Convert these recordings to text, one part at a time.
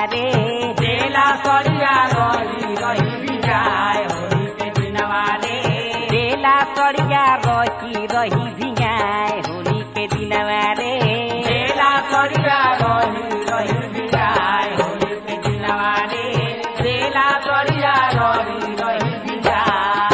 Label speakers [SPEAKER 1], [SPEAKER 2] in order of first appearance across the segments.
[SPEAKER 1] रे
[SPEAKER 2] देला सड़िया रही रही बिजाय होली के दिनवा रे
[SPEAKER 1] बेला सड़िया रही रही भिंगाए होली के दिनवा रे
[SPEAKER 2] देला सड़िया रही रही बिजाय होली के दिनवा रे देला सड़िया रही रही बिजाय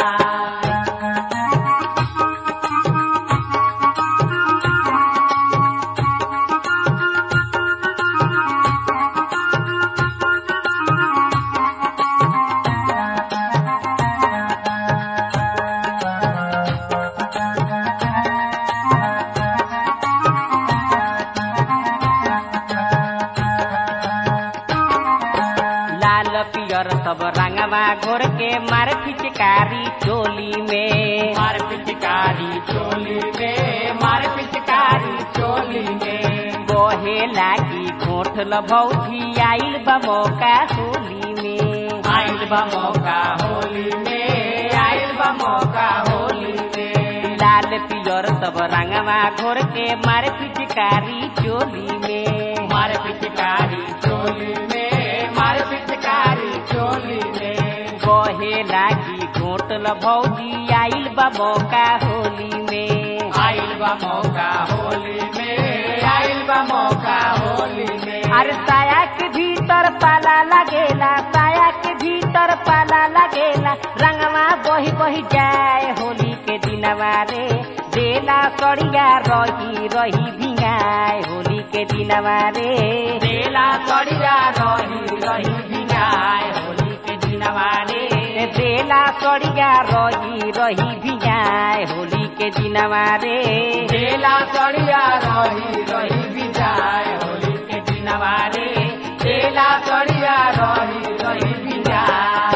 [SPEAKER 1] लाल पियर सब रंगवा घोर के मार फिचकारी चोली में
[SPEAKER 2] मार पिचकारी चोली में मार पिचकारी चोली में
[SPEAKER 1] बहे लागी घोट भौजी आइल बा मौका होली में
[SPEAKER 2] आइल बा मौका होली में आइल बा मौका होली में
[SPEAKER 1] लाल पियर सब रंगवा घोर के मार पिचकारी चोली में
[SPEAKER 2] मार पिचकारी चोली में मार पिचकारी चोली में
[SPEAKER 1] बहे लागी घोट भौजी आइल बा मौका होली में
[SPEAKER 2] आइल बा मौका होली में आइल बा मौका होली में
[SPEAKER 1] अरे साया के भीतर पाला लगेला साया के भीतर पाला लगेला रंगवा बही बही जाए होली के दिनवा रे बेला सड़िया रही रही भिंगाए होली के दिनवा रे
[SPEAKER 2] देला सड़िया रही रही बिगाय होली के दिनवा रे
[SPEAKER 1] बेला सड़िया रही रही भिंगाए होली के दिनवा रे
[SPEAKER 2] देला सड़िया रही रही बिजाय होली के दिनवा रे देला सड़िया रही रही बिजाय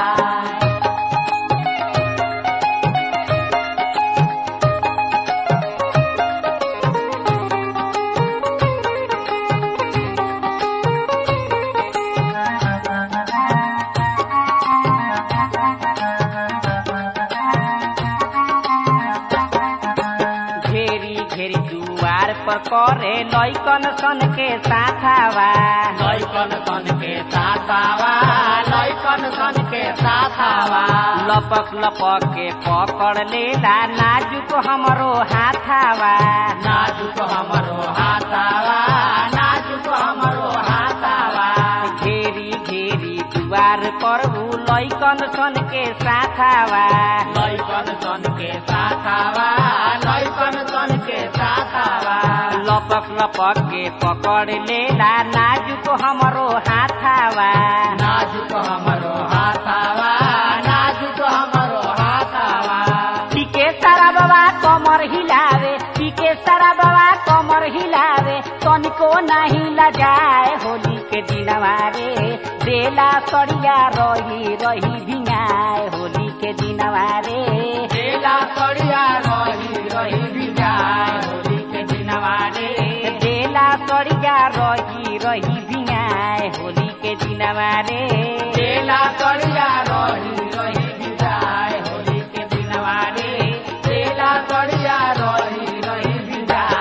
[SPEAKER 1] घेरी घेरी जुआर पर करे लैकन सन के साथावा
[SPEAKER 2] लैकन सन के साथावा लैकन सन के साथावा
[SPEAKER 1] लपक लपक के पकड़ लेला नाजुक हमरो हाथावा
[SPEAKER 2] नाजुक हमरो हाथावा नाजुक हमरो हाथावा
[SPEAKER 1] घेरी घेरी दुआर पर उ लैकन सन के साथावा
[SPEAKER 2] लैकन सन के साथावा लैकन सन के साथावा
[SPEAKER 1] लपक लपक के पकड़ लेला नाजुक हमरो हाथावा
[SPEAKER 2] नाजुक हमरो हाथावा नाजुक हमरो हाथावा
[SPEAKER 1] पीके सारा बाबा कमर हिलावे पीके सारा बाबा कमर हिलावे तनिको नाही लजाए होली के दिनवा रे बेला सड़िया रही रही भिंगाए होली के दिनवा रे
[SPEAKER 2] देला सड़िया रही रही बिजाय होली के दिनवा रे
[SPEAKER 1] बेला सड़िया रही रही भिंगाए होली के दिनवा रे
[SPEAKER 2] देला सड़िया रही रही बिजाय होली के दिनवा रे देला सड़िया रही रही बिजाय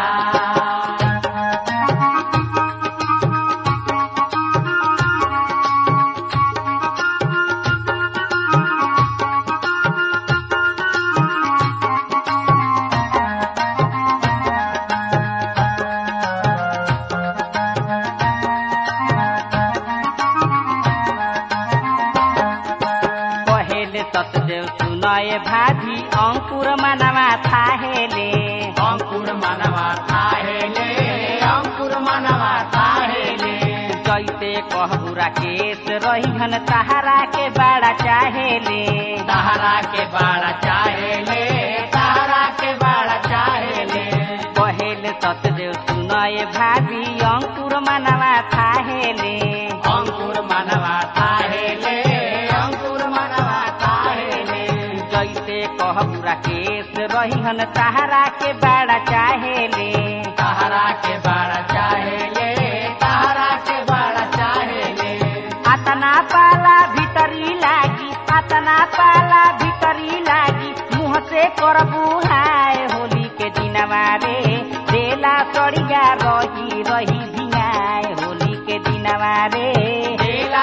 [SPEAKER 1] कहेले सतदेव सुनय भाभी अंकुर मनवा थाहेले
[SPEAKER 2] अंकुर मनवा थाहेले अंकुर मनवा थाहेले
[SPEAKER 1] जैसे कहबुरा केस रहीहन तहरा के बड़ा चाहेले
[SPEAKER 2] तहरा के बाड़ा चाहेले तहरा के बाड़ा चाहेले
[SPEAKER 1] कहेले सतदेव सुनय भाभी अंकुर मनवा थाहेले
[SPEAKER 2] अंकुर मनवा थाहेले अंकुर मनवा थाहेले
[SPEAKER 1] जैसे कहबुरा केस रहीहन तहरा के बड़ा चाहेले
[SPEAKER 2] तहरा के बाड़ा चाहेले तहरा के बाड़ा चाहेले
[SPEAKER 1] अतना पाला भीतरी लागी अतना पाला भीतरी लागी मुँह से करबू हाय होली के दिनवा रे बेला सड़िया रही रही भिंगाए होली के दिनवा रे
[SPEAKER 2] देला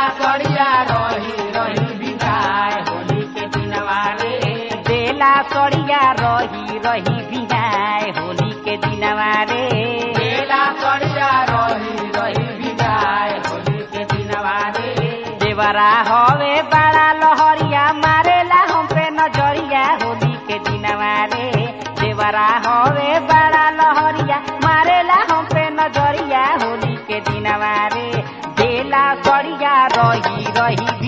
[SPEAKER 1] देवरा हवे बड़ा लहरिया मारेला हम पे नजरिया होली के दिनवा रे देवरा हवे बड़ा लहरिया मारेला हम पे नजरिया होली के दिनवा रे बेला सड़िया रही रही